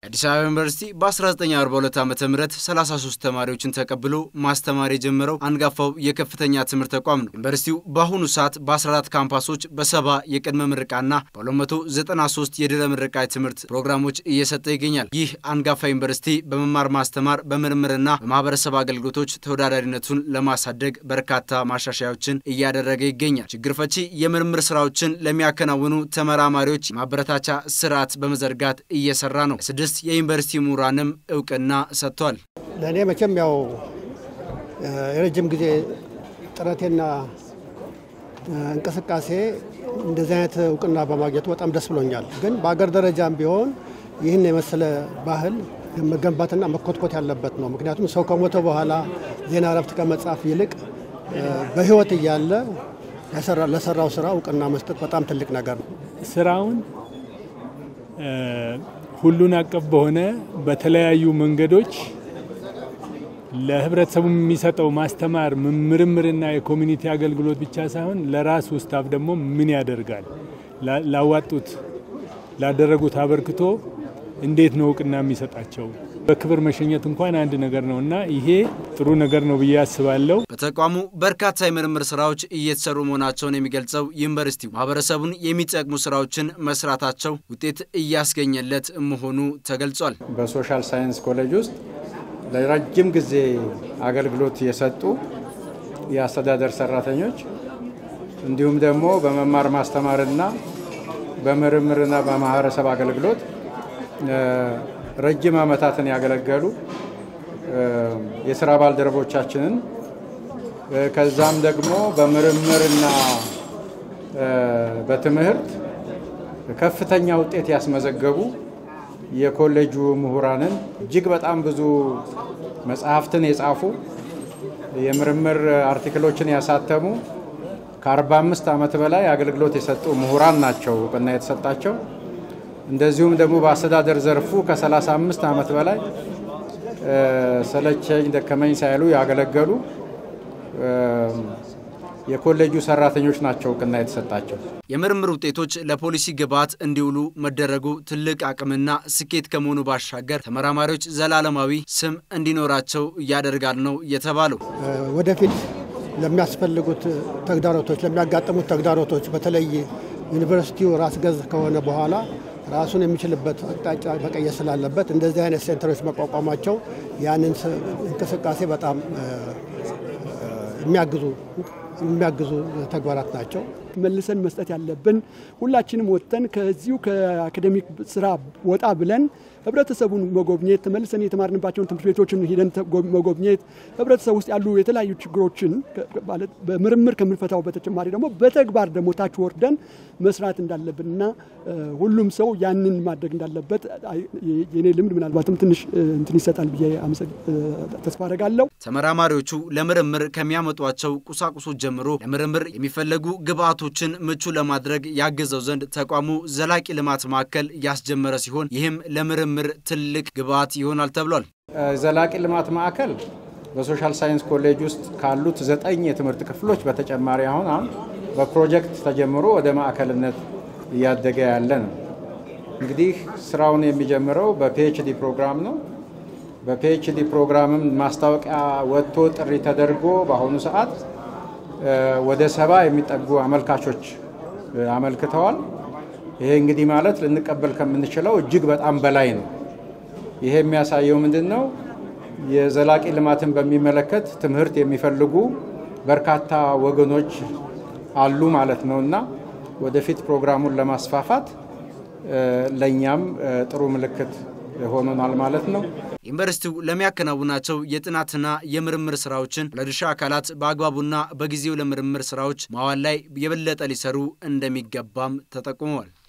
የአዲስ አበባ ዩኒቨርሲቲ በ1942 ዓ ም 33 ተማሪዎችን ተቀብሎ ማስተማር የጀመረው አንጋፋው የከፍተኛ ትምህርት ተቋም ነው። ዩኒቨርሲቲው በአሁኑ ሰዓት በ14 ካምፓሶች በሰባ የቅድመ ምርቃና በ293 የድህረ ምረቃ ትምህርት ፕሮግራሞች እየሰጠ ይገኛል። ይህ አንጋፋ ዩኒቨርሲቲ በመማር ማስተማር፣ በምርምርና በማህበረሰብ አገልግሎቶች ተወዳዳሪነቱን ለማሳደግ በርካታ ማሻሻያዎችን እያደረገ ይገኛል። ችግር ፈቺ የምርምር ስራዎችን ለሚያከናውኑ ተመራማሪዎች የማበረታቻ ስርዓት በመዘርጋት እየሰራ ነው። ስድስት የዩኒቨርሲቲ ምሁራንም እውቅና ሰጥቷል። ለእኔ መቼም ያው የረጅም ጊዜ ጥረቴና እንቅስቃሴ እንደዚህ አይነት እውቅና በማግኘቱ በጣም ደስ ብሎኛል። ግን በአገር ደረጃም ቢሆን ይህን የመሰለ ባህል መገንባትና መኮትኮት ያለበት ነው። ምክንያቱም ሰው ከሞተ በኋላ ዜና እረፍት ከመጻፍ ይልቅ በሕይወት እያለ ለሰራው ስራ እውቅና መስጠት በጣም ትልቅ ነገር ነው። ስራውን ሁሉን አቀፍ በሆነ በተለያዩ መንገዶች ለህብረተሰቡ የሚሰጠው ማስተማር ምርምርና የኮሚኒቲ አገልግሎት ብቻ ሳይሆን ለራሱ ስታፍ ደግሞ ምን ያደርጋል፣ ላዋጡት ላደረጉት አበርክቶ እንዴት ነው እውቅና የሚሰጣቸው? በክብር መሸኘት እንኳን አንድ ነገር ነው እና ይሄ ጥሩ ነገር ነው ብዬ አስባለሁ። በተቋሙ በርካታ የምርምር ስራዎች እየተሰሩ መሆናቸውን የሚገልጸው ዩኒቨርሲቲው ማህበረሰቡን የሚጠቅሙ ስራዎችን መስራታቸው ውጤት እያስገኘለት መሆኑ ተገልጿል። በሶሻል ሳይንስ ኮሌጅ ውስጥ ለረጅም ጊዜ አገልግሎት የሰጡ የአስተዳደር ሰራተኞች እንዲሁም ደግሞ በመማር ማስተማርና በምርምርና በማህበረሰብ አገልግሎት ረጅም ዓመታትን ያገለገሉ የስራ ባልደረቦቻችንን ከዛም ደግሞ በምርምርና በትምህርት ከፍተኛ ውጤት ያስመዘገቡ የኮሌጁ ምሁራንን እጅግ በጣም ብዙ መጽሐፍትን የጻፉ የምርምር አርቲክሎችን ያሳተሙ ከ45 ዓመት በላይ አገልግሎት የሰጡ ምሁራን ናቸው እውቅና የተሰጣቸው። እንደዚሁም ደግሞ በአስተዳደር ዘርፉ ከ35 ዓመት በላይ ሰለቸኝ ደከመኝ ሳይሉ ያገለገሉ የኮሌጁ ሰራተኞች ናቸው እውቅና የተሰጣቸው። የምርምር ውጤቶች ለፖሊሲ ግብዓት እንዲውሉ መደረጉ ትልቅ አቅምና ስኬት ከመሆኑ ባሻገር ተመራማሪዎች ዘላለማዊ ስም እንዲኖራቸው ያደርጋል ነው የተባለው። ወደፊት ለሚያስፈልጉት ተግዳሮቶች ለሚያጋጥሙት ተግዳሮቶች በተለይ ዩኒቨርሲቲው ራስ ገዝ ከሆነ በኋላ ራሱን የሚችልበት አቅጣጫ መቀየር ስላለበት እንደዚህ አይነት ሴንተሮች መቋቋማቸው ያንን እንቅስቃሴ በጣም የሚያግዙ የሚያግዙ ተግባራት ናቸው። መልሰን መስጠት ያለብን ሁላችንም ወጥተን ከዚሁ ከአካዴሚክ ስራ ወጣ ብለን ህብረተሰቡን መጎብኘት ተመልሰን የተማርንባቸውን ትምህርት ቤቶችን ሂደን መጎብኘት ህብረተሰቡ ውስጥ ያሉ የተለያዩ ችግሮችን በምርምር ከምንፈታው በተጨማሪ ደግሞ በተግባር ደግሞ ታች ወርደን መስራት እንዳለብን እና ሁሉም ሰው ያንን ማድረግ እንዳለበት የኔ ልምድ ምናልባትም ትንሽ እንትን ይሰጣል ብዬ ተስፋ አደርጋለሁ። ተመራማሪዎቹ ለምርምር ከሚያመጧቸው ቁሳቁሶች ጀምሮ ለምርምር የሚፈለጉ ግብዓቶችን ምቹ ለማድረግ ያግዘው ዘንድ ተቋሙ ዘላቂ ልማት ማዕከል ያስጀመረ ሲሆን ይህም ለምርምር ምር ትልቅ ግብዓት ይሆናል ተብሏል። ዘላቂ ልማት ማዕከል በሶሻል ሳይንስ ኮሌጅ ውስጥ ካሉት ዘጠኝ የትምህርት ክፍሎች በተጨማሪ አሁን አሁን በፕሮጀክት ተጀምሮ ወደ ማዕከልነት እያደገ ያለ ነው። እንግዲህ ስራውን የሚጀምረው በፒኤችዲ ፕሮግራም ነው። በፒኤችዲ ፕሮግራምም ማስታወቂያ ወጥቶ ጥሪ ተደርጎ በአሁኑ ሰዓት ወደ ሰባ የሚጠጉ አመልካቾች አመልክተዋል። ይሄ እንግዲህ ማለት ልንቀበል ከምንችለው እጅግ በጣም በላይ ነው። ይሄ የሚያሳየው ምንድን ነው? የዘላቂ ልማትን በሚመለከት ትምህርት የሚፈልጉ በርካታ ወገኖች አሉ ማለት ነው እና ወደፊት ፕሮግራሙን ለማስፋፋት ለእኛም ጥሩ ምልክት ሆኖናል ማለት ነው። ዩኒቨርሲቲው ለሚያከናውናቸው የጥናትና የምርምር ስራዎችን ለድርሻ አካላት በአግባቡና በጊዜው ለምርምር ስራዎች ማዋል ላይ የበለጠ ሊሰሩ እንደሚገባም ተጠቁመዋል።